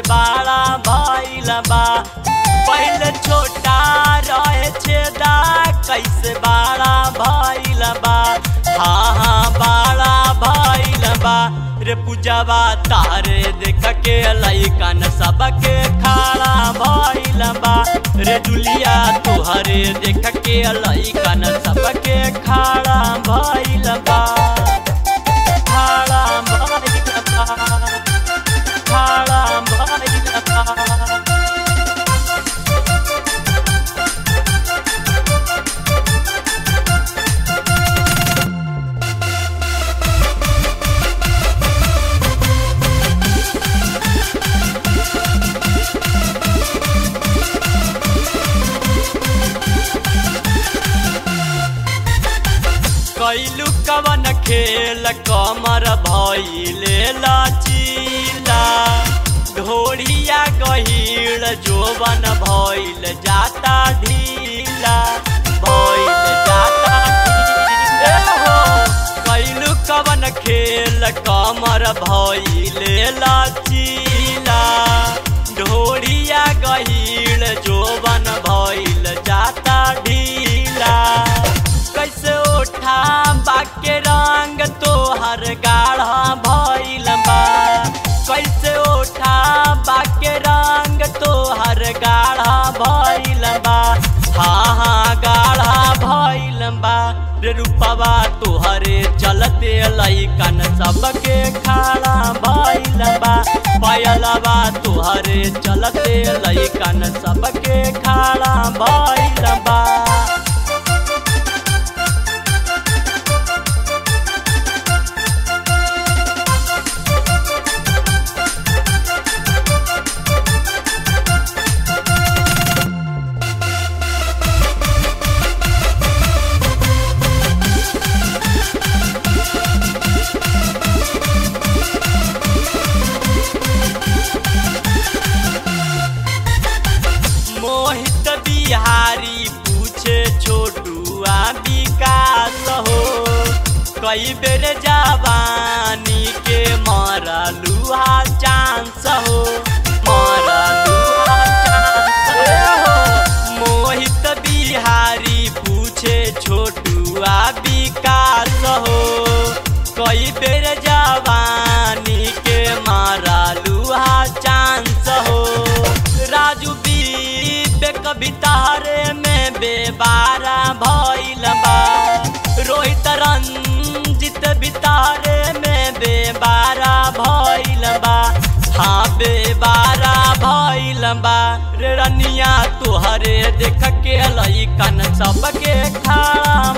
बड़ा भइल बा पहले छोटा रहे छेदा कैसे बड़ा भइल बा हाँ हाँ बड़ा भइल बा रे पूजवा तारे देख के लैकन सबके खड़ा भइल बा रे जुलिया तुहरे देख के लैकन सबके खड़ा भइल बा खड़ा भइल बा खड़ा भइल बा कैलू कवन खेल कमर भइले लचीला ढोड़िया गहील जोवन भइल जाता ढीला भइल जाता ढीला हो कैलू कवन खेल कमर भइले लचीला ढोड़िया गहील जोवन भइल जाता ढीला कैसे उठा बाके रंग तोहर गाढ़ा भइल बा कैसे उठा बाके रंग तोहर गाढ़ा भइल बा हाँ हाँ गाढ़ा भइल बा रे रूपवा तोहरे चलते लैकन सबके खड़ा भइल बा पायलवा तोहरे चलते लैकन सबके खड़ा भइल बा मोहित बिहारी पूछे छोटुआ विकास हो कई बेर जवानी के मारा लुहा चांस हो मारा लुहा चांस हो मोहित बिहारी पूछे छोटुआ विकास हो कई बेर जवानी के मारा लुहा चांस हो राजू बीबे कविता रे में बेबारा भइल बा रोहित रंजित बितारे में बेबारा भइल बा हाँ बेबारा भइल बा रे रनिया तोहरे देख के लइकन सबके खड़ा